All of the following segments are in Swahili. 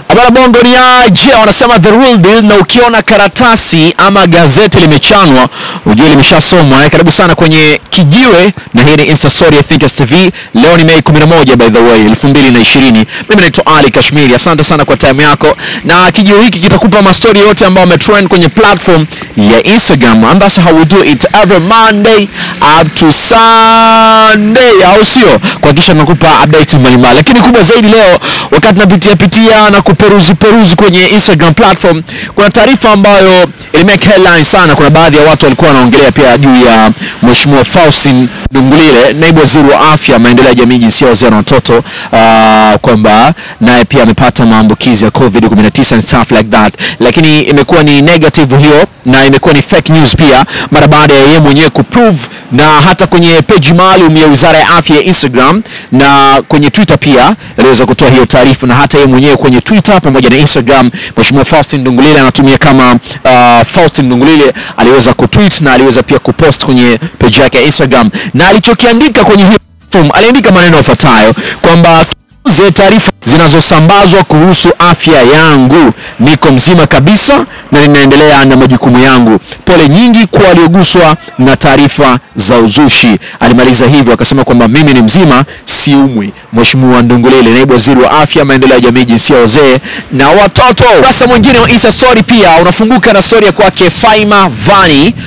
Habari bongo ni aje, wanasema the real deal, na ukiona karatasi ama gazeti limechanwa ujue limeshasomwa. Eh, karibu sana kwenye kijiwe, na hii ni Insta Story ya Thinkers TV. Leo ni Mei 11 by the way 2020. Mimi naitwa Ali Kashmiri, asante sana kwa time yako, na kijiwe hiki kitakupa mastori yote ambayo ametrend kwenye platform ya Instagram, and that's how we do it every Monday up to Sunday, au sio? Kuhakikisha tunakupa update mbalimbali, lakini kubwa zaidi leo, wakati napitia pitia na kuperuzi peruzi kwenye Instagram platform, kuna taarifa ambayo ilimake headline sana. Kuna baadhi ya watu walikuwa wanaongelea pia juu ya Mheshimiwa Faustin Ndungulile, naibu waziri wa afya, maendeleo ya jamii, jinsia, wazee na watoto, uh, kwamba naye pia amepata maambukizi ya COVID-19 and stuff like that, lakini imekuwa ni negative hiyo na imekuwa ni fake news pia, mara baada ya yeye mwenyewe kuprove, na hata kwenye page maalum ya Wizara ya Afya ya Instagram na kwenye Twitter pia aliweza kutoa hiyo taarifa, na hata yeye mwenyewe kwenye Twitter pamoja na Instagram, Mheshimiwa Faustin Ndungulile anatumia kama uh, Faustin Ndungulile aliweza kutweet na aliweza pia kupost kwenye page yake ya Instagram, na alichokiandika kwenye hiyo form, aliandika maneno yafuatayo kwamba ze taarifa zinazosambazwa kuhusu afya yangu. Niko mzima kabisa na ninaendelea na majukumu yangu. Pole nyingi kwa walioguswa na taarifa za uzushi. Alimaliza hivyo akasema kwamba mimi ni mzima, siumwi. Mheshimiwa Ndungulile, naibu waziri wa afya, maendeleo ya jamii, jinsia, wazee na watoto. Sasa mwingine wa Insta story pia unafunguka na story ya kwake Faima Vani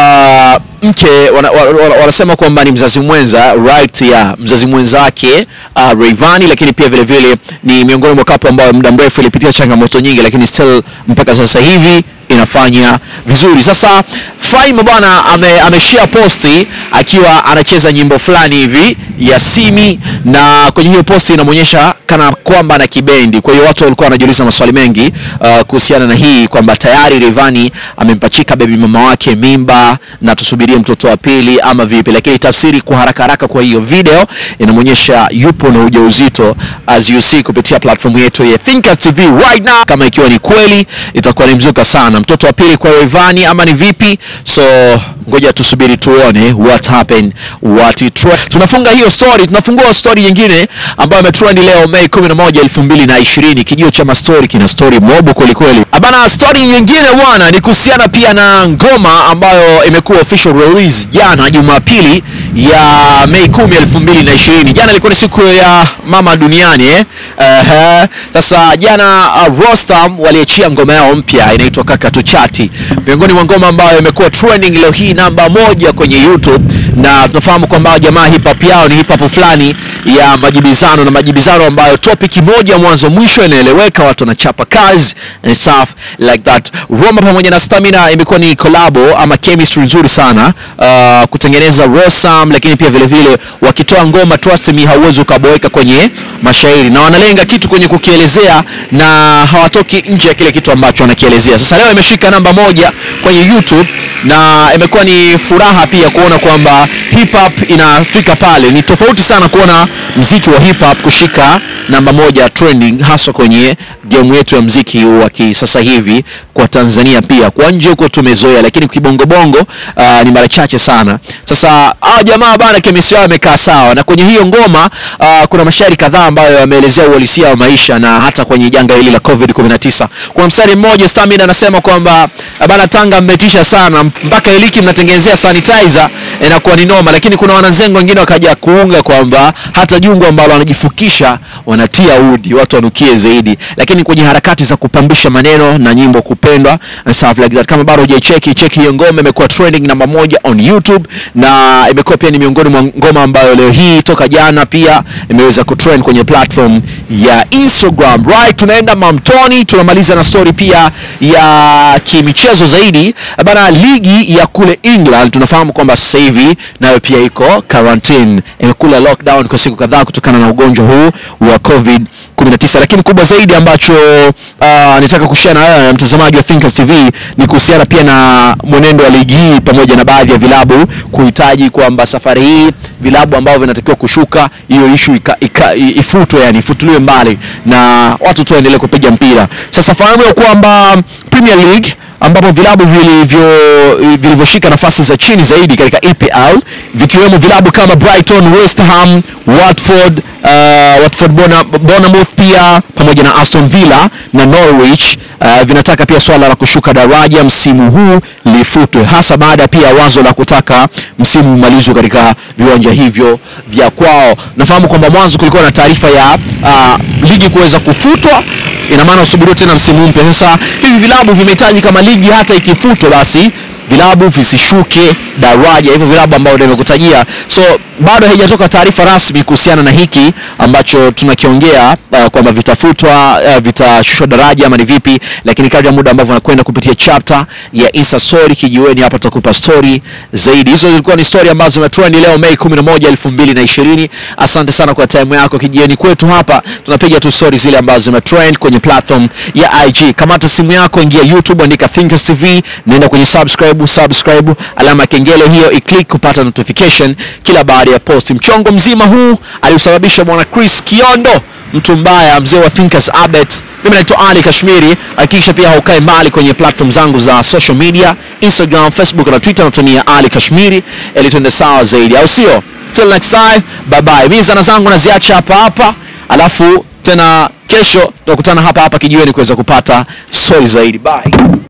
uh, mke wana, wana, wanasema kwamba ni mzazi mwenza right ya mzazi mwenzake uh, Rayvanny, lakini pia vile vile ni miongoni mwa kapo ambayo muda mrefu ilipitia changamoto nyingi, lakini still mpaka sasa hivi inafanya vizuri. Sasa Faima bwana ame, ameshare posti akiwa anacheza nyimbo fulani hivi ya Simi, na kwenye hiyo posti inamwonyesha kana kwamba ana kibendi. Kwa hiyo watu walikuwa wanajiuliza maswali mengi uh, kuhusiana na hii kwamba tayari Rayvanny amempachika bebi mama wake mimba na tusubirie mtoto wa pili ama vipi, lakini tafsiri kwa haraka haraka kwa hiyo video inamwonyesha yupo na ujauzito as you see kupitia platform yetu ya Thinkers TV right now. Kama ikiwa ni kweli itakuwa ni mzuka sana, mtoto wa pili kwa Rayvanny ama ni vipi? So ngoja tusubiri tuone what happened what it tunafunga hiyo story, tunafungua story nyingine ambayo imetrend leo Mei 11 2020. Kijio cha mastori kina story mobo kweli kweli. Abana, story nyingine bwana ni kuhusiana pia na ngoma ambayo imekuwa official release jana Jumapili ya Mei 10 2020. Jana ilikuwa ni siku ya mama duniani eh. Uh, sasa jana uh, Rostam waliachia ngoma yao mpya inaitwa Kaka Tuchati, miongoni mwa ngoma ambayo imekuwa trending leo hii namba moja kwenye YouTube, na tunafahamu kwamba jamaa hip hop yao ni hip hop fulani ya majibizano na majibizano ambayo topic moja mwanzo mwisho inaeleweka, watu wanachapa kazi and stuff like that. Roma pamoja na Stamina imekuwa ni collabo ama chemistry nzuri sana uh, kutengeneza Rosam, lakini pia vile vile wakitoa ngoma trust me, hauwezi ukaboeka kwenye mashairi na wanalenga kitu kwenye kukielezea na hawatoki nje ya kile kitu ambacho wanakielezea. Sasa leo imeshika namba moja kwenye YouTube na imekuwa ni furaha pia kuona kwamba hip hop inafika pale. Ni tofauti sana kuona mziki wa hip hop kushika namba moja trending, haswa kwenye game yetu ya mziki wa kisasa hivi kwa Tanzania. Pia kwa nje huko tumezoea, lakini kibongobongo uh, ni mara chache sana. Sasa hao jamaa bana, chemistry yao imekaa sawa, na kwenye hiyo ngoma uh, kuna mashairi kadhaa ambayo yameelezea uhalisia wa maisha na hata kwenye janga hili la COVID 19. Kuna mstari mmoja Stamina anasema kwamba bana, Tanga mmetisha sana mpaka iliki mnatengenezea sanitizer inakuwa ni noma, lakini kuna wanazengo wengine wakaja kuunga kwamba hata jungu ambalo wanajifukisha wanatia udi watu wanukie zaidi, lakini kwenye harakati za kupambisha maneno na nyimbo kupendwa and stuff like that. Kama bado hujaicheki cheki hiyo ngoma, imekuwa trending namba moja on YouTube na imekuwa pia ni miongoni mwa ngoma ambayo leo hii toka jana pia imeweza kutrend kwenye platform ya Instagram. Right, tunaenda Mamtoni, tunamaliza na story pia ya kimichezo zaidi bana. Ligi ya kule England tunafahamu kwamba sasa hivi nayo pia iko quarantine, imekula lockdown kwa siku kadhaa kutokana na ugonjwa huu wa COVID 19 lakini kubwa zaidi ambacho uh, nitaka kushare na wewe mtazamaji wa Thinkers TV ni kuhusiana pia na mwenendo wa ligi hii pamoja na baadhi ya vilabu kuhitaji kwamba safari hii vilabu ambavyo vinatakiwa kushuka hiyo issue ifutwe, yani ifutuliwe mbali na watu tu waendelee kupiga mpira. Sasa fahamu ya kwamba Premier League ambapo vilabu vilivyo vilivyoshika nafasi za chini zaidi katika EPL vikiwemo vilabu kama Brighton, West Ham, Watford, uh, Watford Bona- Bournemouth pia pamoja na Aston Villa na Norwich uh, vinataka pia swala la kushuka daraja msimu huu lifutwe, hasa baada pia ya wazo la kutaka msimu umalizwe katika viwanja hivyo vya kwao. Nafahamu kwamba mwanzo kulikuwa na taarifa ya uh, ligi kuweza kufutwa, ina maana usubiriwe tena msimu mpya. Sasa hivi vilabu vimehitaji kama ligi hata ikifutwa basi vilabu visishuke daraja, hivyo vilabu ambavyo nimekutajia. So bado haijatoka taarifa rasmi kuhusiana na hiki ambacho tunakiongea uh, kwamba vitafutwa uh, vitashushwa daraja ama ni vipi, lakini kadri ya muda ambavyo nakwenda kupitia chapter ya Insta story kijiweni hapa, tutakupa story zaidi. Hizo zilikuwa ni story ambazo zimetrend leo Mei 11, 2020. Asante sana kwa time yako kijiweni kwetu hapa, tunapiga tu story zile ambazo zimetrend kwenye platform ya IG. Kamata simu yako, ingia YouTube, andika Thinkers TV, nenda kwenye subscribe, subscribe, alama ya kengele hiyo i-click kupata notification kila baada ya post. Mchongo mzima huu aliusababisha bwana Chris Kiondo, mtu mbaya, mzee wa Thinkers Abet. Mimi naitwa Ali Kashmiri. Hakikisha pia haukae mbali kwenye platform zangu za social media, Instagram, Facebook na Twitter, natumia Ali Kashmiri ili tuende sawa zaidi, au sio? Till next time, bye bye. Mimi zana zangu naziacha hapa hapa, alafu tena kesho tutakutana hapa hapa kijiweni kuweza kupata story zaidi. Bye.